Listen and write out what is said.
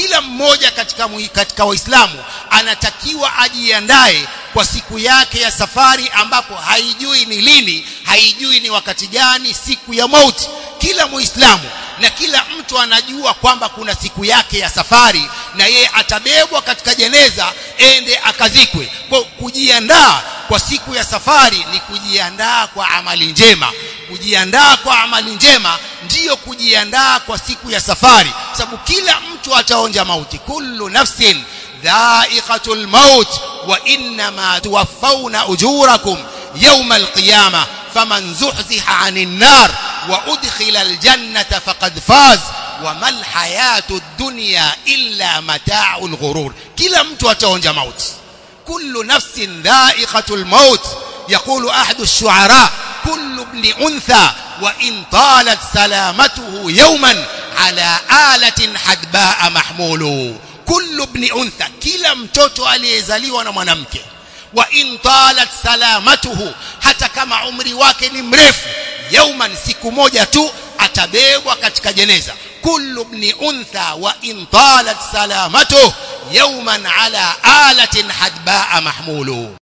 kila mmoja katika katika waislamu anatakiwa ajiandae kwa siku yake ya safari ambapo haijui ni lini haijui ni wakati gani siku ya mauti kila muislamu na kila mtu anajua kwamba kuna siku yake ya safari na yeye atabebwa katika jeneza ende akazikwe kwa kujiandaa kwa siku ya safari ni kujiandaa kwa amali njema kujiandaa kwa amali njema ndiyo kujiandaa kwa siku ya safari sababu kila mtu ataonja mauti kullu nafsin dha'iqatul maut wa innama tuwaffawna ujurakum yawma alqiyamah faman zuhziha 'anil nar wa udkhila aljannata faqad faz wama alhayatud dunya illa mata'ul ghurur kila mtu ataonja mauti kullu nafsin dha'iqatul maut يقول أحد الشعراء كل ابن أنثى وإن طالت سلامته يوما على آلة حدباء محمول كل ابن أنثى كلا mtoto aliyezaliwa na mwanamke wa in talat salamatuhu hata kama umri wake ni mrefu yauman siku moja tu atabebwa katika jeneza kullu ibn untha wa in talat salamatuhu yawman ala alatin hadbaa mahmulu